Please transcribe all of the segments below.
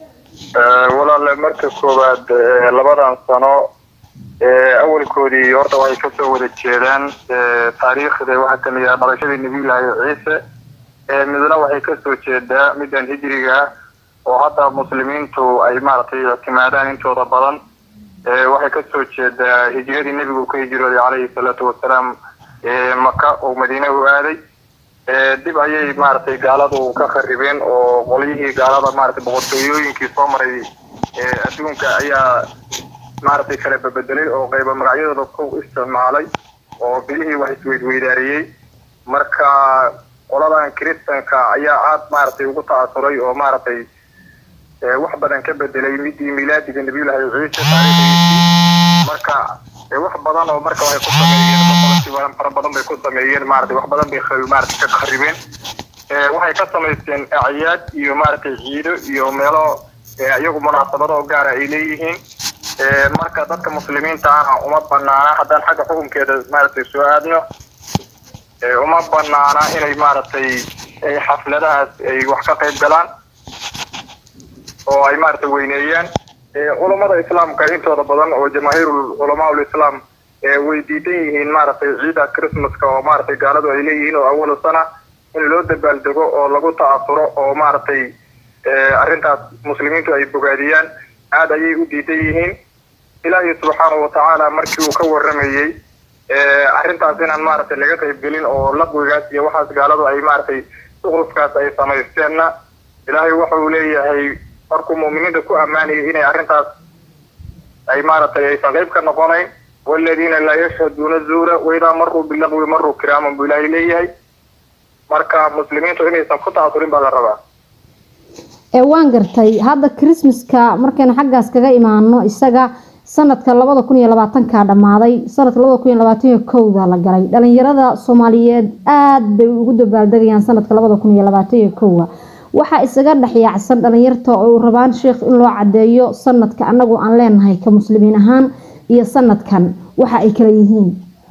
walaale marka koowaad labadan sano awalkoodii horta waxay kasoo wada jeedaan taariikhda waxaa kamid ah dhalashadii nabiyullaahi ciise midna waxay kasoo jeedaa middan hijriga oo hadda muslimiintu ay maaragtay ictimaadaan intooda badan waxay kasoo jeedaa hijradii nebigu ka hijrooday calayhi salaatu wasalaam maka oo madiine u aaday dib ayay maaragtay gaaladu ka kharibeen oo qolyihii gaalada maaragtay boqortooyooyinkii soo maray adduunka ayaa maaragtay kala bebedelay oo qayba magacyadooda ku isticmaalay oo bilihii wax isweydweydaariyey marka qoladan kiristanka ayaa aad maaragtay ugu ta'asuray oo maaragtay wax badan ka bedelay midii milaadiga nabiyullaahi ciise taariikhdiisii marka wax badan oo marka waxay ku sameeyeen boqolkiiba fara badan bay ku sameeyeen maaragtay wax badan bay maaragtay ka kharibeen waxay ka samaysteen acyaad iyo maaragtay ciido iyo meelo iyagu munaasabado oo gaara ay leeyihiin marka dadka muslimiinta ahna uma banaana haddaan xagga xukunkeeda maaragtay soo aadno uma banaana inay maaragtay xafladahaas ay wax ka qayb galaan oo ay maaragtay weyneeyaan culamada islaamka intooda badan oo jamaahiirul culamaa ulislaam way diidan yihiin maaragtay ciida christmaska oo maaragtay gaaladu ay leeyihiin oo awalu sana in loo dabaaldego oo lagu ta'asuro oo maaragtay arrintaas muslimiintu ay bogaadiyaan aad ayay u diidan yihiin ilaahi subxaanahu watacaala markii uu ka waramayey arrintaas inaan maaragtay laga qaybgelin oo laqwigaas iyo waxaas gaaladu ay maaragtay suqrufkaas ay samaysteenna ilaahay waxa uu leeyahay markuu mu'miniinta ku ammaanayay inay arrintaas ay maaragtay aysan qayb ka noqonayn waladiina laa yashhaduuna zuura waidaa maruu bilaqwi maruu kiraaman buu ilaahay leeyahay marka muslimiintu inaysan ku ta'asurin baa la rabaa ee waan gartay hadda christmaska markaynu xaggaas kaga imaano isaga sanadka labada kun iyo labaatanka dhammaaday sanadka labada kun iyo labaatan iyo kowda la galay dhalinyarada soomaaliyeed aada bay ugu dabaaldegayaan sanadka labada kun iyo labaatan iyo kowda waxaa isaga dhexyaacsan dhalinyarta oo rabaan sheekh in loo cadeeyo sanadka anagu aan leenahay ka muslimiin ahaan iyo sanadkan waxa ay kala yihiin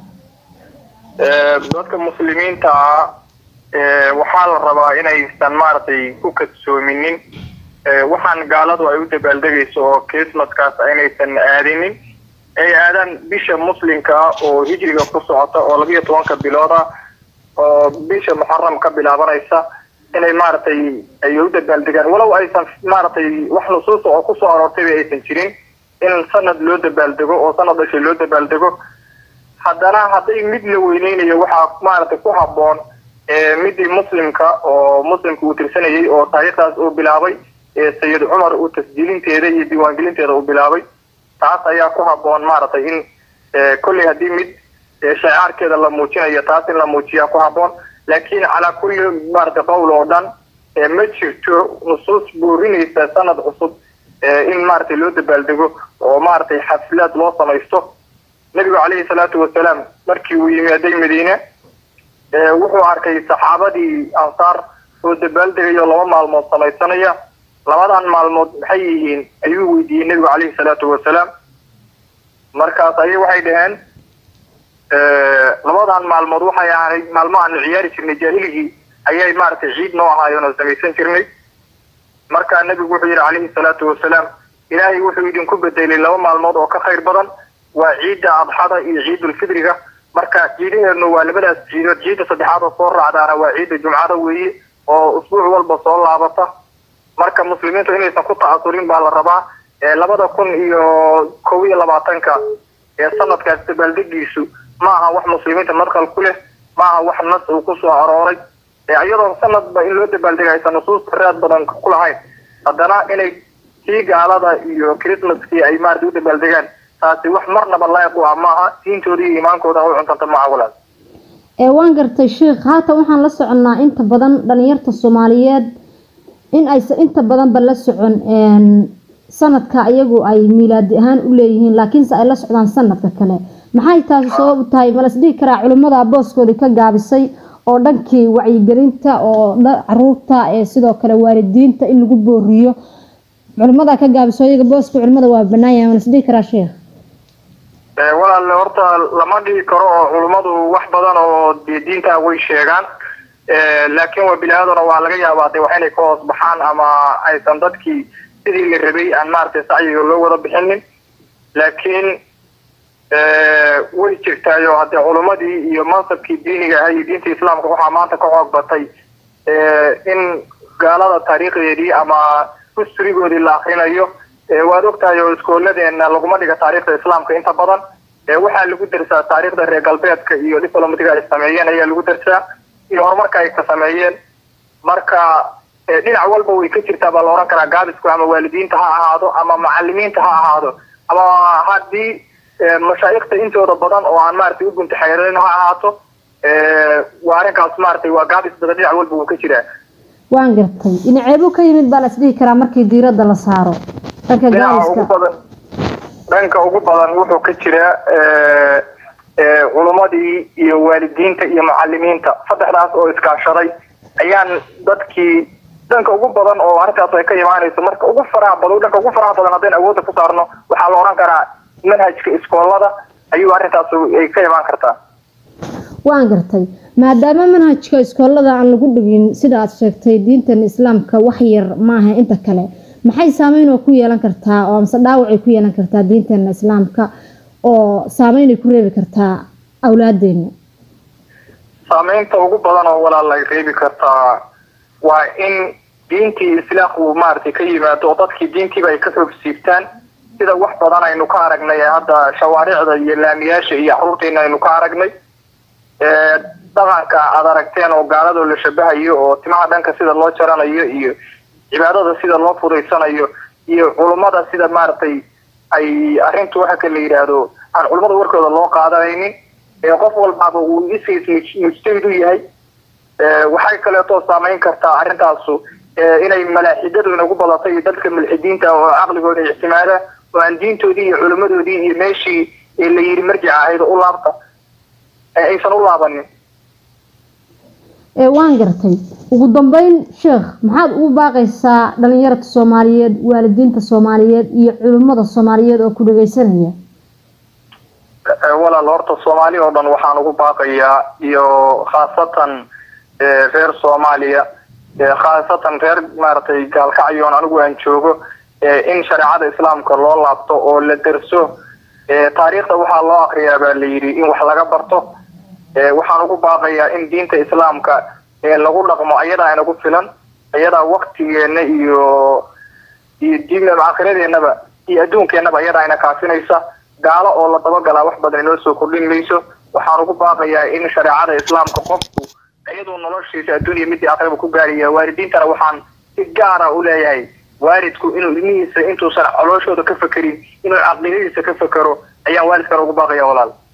dadka muslimiinta ah waxaa la rabaa inaysan maaragtay ku kadsoominin waxaan gaaladu ay u dabaaldegayso oo christmaskaas inaysan aadinin ay aadaan bisha muslimka ah oo hijriga ku socota oo labiyo tobanka bilood ah oo bisha muxaram ka bilaabanaysa inay maaragtay ay u dabaaldegaan walow aysan maaragtay wax nusuusa oo kusoo aroortayba aysan jirin in sanad loo dabaaldego oo sanad dhashay loo dabaaldego haddana hadday mid la weyneynayo waxaa maaragtay ku habboon midii muslimka oo muslimka uu tirsanayay oo taariikhdaas uu bilaabay sayid cumar uu tasjiilinteeda iyo diiwaangelinteeda uu bilaabay taas ayaa ku habboon maaragtay in kolley haddii mid shacaarkeeda la muujinayo taas in la muujiyaa ku habboon laakiin calaa kulli maaragtay qowl oo dhan ma jirto nusuus boorinaysa sanad cusub in maaragtay loo dabaaldego oo maaragtay xaflaad loo samaysto nebigu calayhi salaatu wasalaam markii uu yimaaday madiine wuxuu arkay saxaabadii ansaar oo dabaaldegayo laba maalmood samaysanaya labadan maalmood maxay yihiin ayuu weydiiyey nebigu calayhi salaatu wasalaam markaas ayay waxay dhaheen labadan maalmood waxay ahayd maalmo aanu ciyaari jirnay jaahiligii ayay maaragtay ciid noo ahaayeen oo samaysan jirnay markaa nebigu wuxuu yidhi calayhi salaatu wasalaam ilaahay wuxuu idinku bedelay laba maalmood oo ka khayr badan waa ciidda adxada iyo ciidulfidriga marka ciidaheenu waa labadaas ciidood ciidda saddexaad oo soo raacdaana waa ciidda jumcada weeye oo usbuuc walba soo laabata marka muslimiintu inaysan ku ta'asurin baa la rabaa labada kun iyo kow iyo labaatanka ee sanadkaas dabaaldegiisu ma aha wax muslimiinta madqal ku leh ma aha wax nas uu ku soo arooray iyadoo sanadba in loo dabaaldega aysan nusuusta raad badan ku lahayn haddana inay kii gaalada iyo christmaskii ay maarata u dabaaldegaan taasi wax marnaba laaiq u ah maaha diintooda iyo iimaankooda u cuntanta maca walaal ee waan gartay sheikh haatan waxaan la soconnaa inta badan dhalinyarta soomaaliyeed in aysan inta badanba la socon sanadka iyagu ay miilaadi ahaan u leeyihiin laakiinse ay la socdaan sanadka kale maxay taasi sabab u tahay ma lasdhihi karaa culimmada booskoodii ka gaabisay oo dhankii wacyigelinta oo caruurta ee sidoo kale waalidiinta in lagu booriyo culimmada ka gaabiso iyaga booska culimmada waa banaan yahay ma lasdhihi karaa sheekh walaale horta lama dhihi karo oo culummadu wax badan oo dee diinta way sheegaan laakiin waa bini aadana waa laga yaabaa de wax inay ka hoos baxaan ama aysan dadkii sidii la rabay aan maaragtay sacyiga loo wada bixinin laakiin way jirtaayo haddee culumadii iyo mansabkii diiniga ahaa iyo diinta islaamka waxaa maanta ka xoog batay in gaalada taariikhdeedii ama husturigoodii la akrinayo waad ogtahay oo iskooladeena laguma dhiga taariikhda islaamka inta badan waxaa lagu darsaa taariikhda reer galbeedka iyo diplomatiga ay sameeyeen ayaa lagu darsaa iyo horumarka ay ka sameeyeen marka dhinac walba way ka jirtaa baa la ohan karaa gaabisku ama waalidiinta ha ahaado ama macalimiinta ha ahaado ama haddii mashaayikhta intooda badan oo aan maaragtay u gunta xeerin ha ahaato waa arrinkaas maaragtay waa gaabis badan dhinac walba wuu ka jiraa waan gartay dhinaceebuu ka yimid baa la isdhihi karaa markii diiradda la saaro dhanka gaabiska badan dhanka ugu badan wuxuu ka jiraa culumadii iyo waalidiinta iyo macalimiinta saddexdaas oo iskaashaday ayaan dadkii dhanka ugu badan oo arrintaas ay ka imaanayso marka ugu faraha badan dhanka ugu faraha badan haddaynu awoodda ku saarno waxaa la odhan karaa manhajka iskoolada ayuu arrintaas ay ka imaan kartaa waan gartay maadaama manhajka iskoolada aan lagu dhigin sida aad sheegtay diintan islaamka wax yar maaha inta kale maxay saameyn oo ku yeelan kartaa oo amse dhaawacay ku yeelan kartaa diinteena islaamka oo saameynay ku reebi kartaa awlaadeena saameynta ugu badan oo walaal ay reebi kartaa waa in diintii islaamku maaragtay ka yimaado oo dadkii diintiiba ay ka xoog siibtaan sida wax badan aynu ka aragnay hadda shawaaricda iyo laamiyaasha iyo caruurteena aynu ka aragnay dhaqanka aad aragteen oo gaaladoo la shabahayo oo timaha dhanka sida loo jaranayo iyo cibaadada sida loo fudaysanayo iyo culummada sida maaragtay ay arrintu waxa ka la yidhaahdo aan culummada warkooda loo qaadanaynin ee qof walbaaba uu isiis mujtahid u yahay waxay kaleeto saameyn kartaa arrintaasu inay malaaxidadu inagu badato iyo dadka mulxidiinta oo caqligooda ictimaada oo aan diintoodii iyo culimmadoodii iyo meeshii la yidhi marjica ahayd u laabta aysan u laabanin waan gartay ugu dambeyn sheekh maxaad ugu baaqaysaa dhalinyarada soomaaliyeed waalidiinta soomaaliyeed iyo culimmada soomaaliyeed oo ku dhageysanaya walaal horta soomaali oo dhan waxaan ugu baaqayaa iyo khaasatan reer soomaaliya khaasatan reer maaragtay gaalkacyoon anigu aan joogo in shareecada islaamka loo laabto oo la derso taariikhda waxaa loo akriyaa baa la yidhi in wax laga barto waxaan ugu baaqayaa in diinta islaamka lagu dhaqmo ayadaa inagu filan ayadaa waktigeena iyo iyo diin aakhiradeennaba iyo adduunkeenaba ayadaa ina kaafinaysa gaalo oo la dabagalaa wax badan inoo soo kordhin mayso waxaan ugu baaqayaa in shareecada islaamka qofku iyadoo noloshiisa adduuniya midii aakhiraba ku gaaraya waalidiintana waxaan si gaara u leeyahay waalidku inuu ilmihiisa intuusan colooshooda ka fekerin inuu caqliyadiisa ka fekero ayaan waalidkana ugu baaqaya walaal